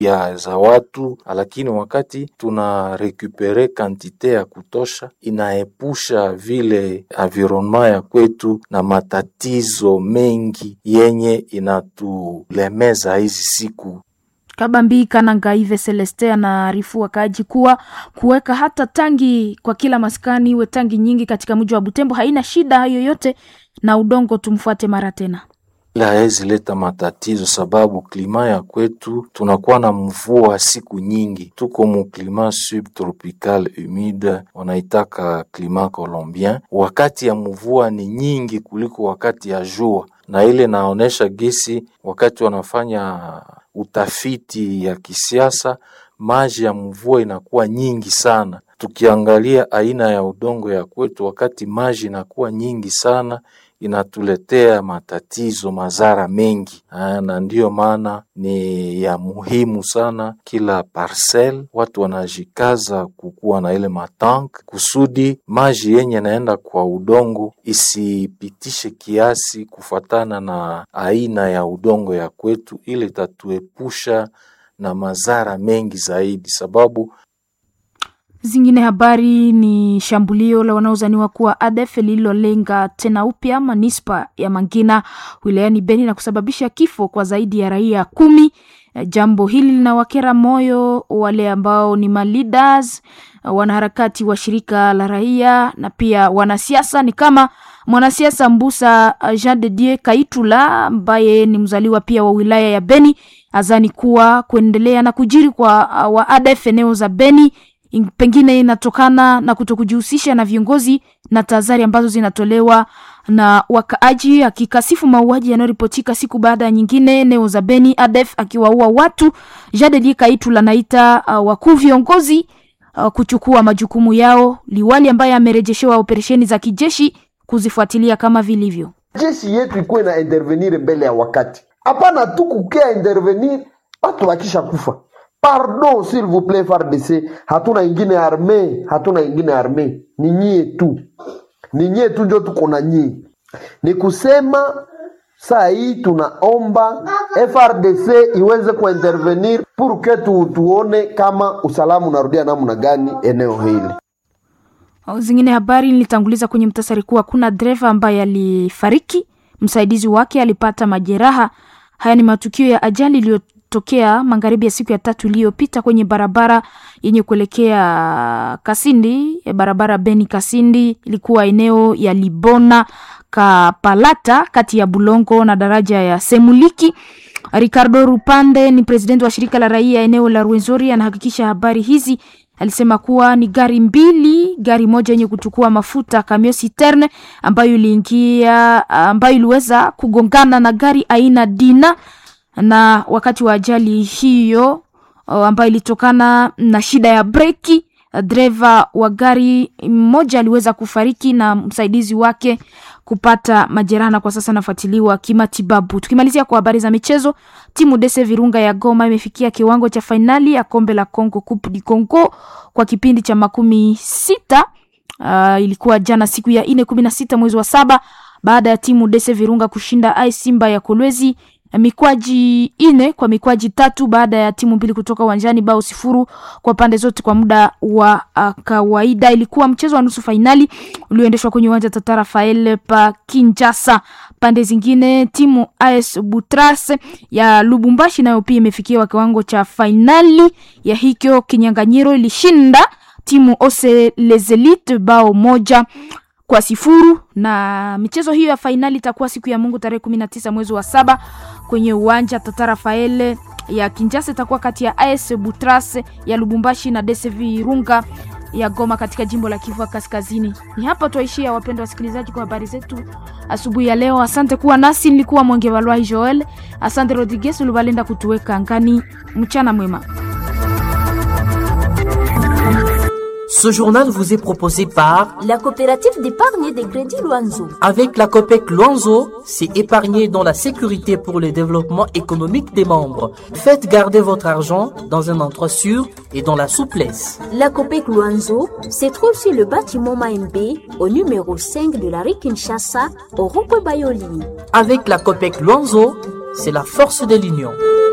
ya za watu, lakini wakati tuna rekupere kantite ya kutosha, inaepusha vile environnement ya kwetu na matatizo mengi yenye inatulemeza hizi siku. Kabambi Kanangaive Celeste anaarifu wakaaji kuwa kuweka hata tangi kwa kila maskani iwe tangi nyingi katika mji wa Butembo haina shida yoyote, na udongo tumfuate mara tena ila hawezi leta matatizo sababu klima ya kwetu tunakuwa na mvua siku nyingi, tuko mu klima subtropical humide, wanaitaka klima colombien. Wakati ya mvua ni nyingi kuliko wakati ya jua, na ile naonesha gisi wakati wanafanya utafiti ya kisiasa, maji ya mvua inakuwa nyingi sana. Tukiangalia aina ya udongo ya kwetu, wakati maji inakuwa nyingi sana inatuletea matatizo mazara mengi aa, na ndiyo maana ni ya muhimu sana kila parcel watu wanajikaza kukuwa na ile matank kusudi maji yenye naenda kwa udongo isipitishe kiasi kufatana na aina ya udongo ya kwetu, ile itatuepusha na mazara mengi zaidi sababu Zingine habari ni shambulio la wanaozaniwa kuwa ADF lililolenga tena upya manispa ya Mangina wilayani Beni na kusababisha kifo kwa zaidi ya raia kumi. Jambo hili linawakera moyo wale ambao ni maleaders, wanaharakati wa shirika la raia na pia wanasiasa. Ni kama mwanasiasa Mbusa Jean de Dieu Kaitula ambaye ni mzaliwa pia wa wilaya ya Beni azani kuwa kuendelea na kujiri kwa wa ADF eneo za Beni pengine inatokana na kutokujihusisha na viongozi na tahadhari ambazo zinatolewa na wakaaji, akikasifu mauaji yanayoripotika siku baada ya nyingine eneo za Beni, ADF akiwaua watu. Jadeli Kaitu lanaita uh, wakuu viongozi uh, kuchukua majukumu yao, liwali ambaye amerejeshewa operesheni za kijeshi kuzifuatilia kama vilivyo. Jeshi yetu ikuwe na intervenir mbele ya wakati, hapana tu kukia intervenir watu wakisha kufa Pardon s'il vous plaît FARDC, hatuna ingine arme, hatuna ingine arme, ni nyie tu, ni nyie tu ndio tuko na nyie. Ni kusema saa hii tunaomba FRDC iweze kuintervenir pour que tu, tuone kama usalama unarudia namna gani eneo hili. Zingine habari nilitanguliza kwenye mtasari kuwa kuna dereva ambaye alifariki, msaidizi wake alipata majeraha. Haya ni matukio ya ajali iliyo tokea magharibi ya siku ya tatu iliyopita kwenye barabara yenye kuelekea Kasindi, barabara Beni Kasindi, ilikuwa eneo ya Libona Kapalata, kati ya Bulongo na daraja ya Semuliki. Ricardo Rupande ni presidenti wa shirika la raia eneo la Rwenzori, anahakikisha habari hizi. Alisema kuwa ni gari mbili, gari moja yenye kuchukua mafuta kamio citerne ambayo iliingia, ambayo iliweza kugongana na gari aina Dina na wakati wa ajali hiyo ambayo ilitokana na shida ya breki, dereva wa gari mmoja aliweza kufariki na msaidizi wake kupata majeraha, na kwa sasa anafuatiliwa kimatibabu. Tukimalizia kwa habari za michezo, timu Dese Virunga ya Goma imefikia kiwango cha fainali ya kombe la Congo Coupe du Congo kwa kipindi cha makumi sita. Uh, ilikuwa jana siku ya ine kumi na sita mwezi wa saba baada ya timu Dese Virunga kushinda ai Simba ya Kolwezi mikwaji ine kwa mikwaji tatu baada ya timu mbili kutoka uwanjani bao sifuru kwa pande zote kwa muda wa uh, kawaida. Ilikuwa mchezo wa nusu fainali ulioendeshwa kwenye uwanja Tata Rafael pa Kinshasa. Pande zingine timu AS Butras ya Lubumbashi nayo pia imefikia kiwango cha fainali ya hikyo kinyanganyiro, ilishinda timu Ose Les Elites bao moja kwa sifuru na michezo hiyo ya fainali itakuwa siku ya Mungu tarehe kumi na tisa mwezi wa saba kwenye uwanja Tata Rafael ya Kinshasa. Itakuwa kati ya AS Butras ya Lubumbashi na DSV Virunga ya Goma katika jimbo la Kivu Kaskazini. Ni hapa tuaishia, wapendwa wasikilizaji, kwa habari zetu asubuhi ya leo. Asante kuwa nasi, nilikuwa Mwenge Walwai Joel. Asante Rodriguez ulivalenda kutuweka angani. Mchana mwema. Ce journal vous est proposé par la coopérative d'épargne et de crédit Loanzo. Avec la COPEC Luanzo, c'est épargner dans la sécurité pour le développement économique des membres. Faites garder votre argent dans un endroit sûr et dans la souplesse. La COPEC Luanzo se trouve sur le bâtiment Maembe au numéro 5 de la rue Kinshasa au rond Bayoli. Avec la COPEC Luanzo, c'est la force de l'union.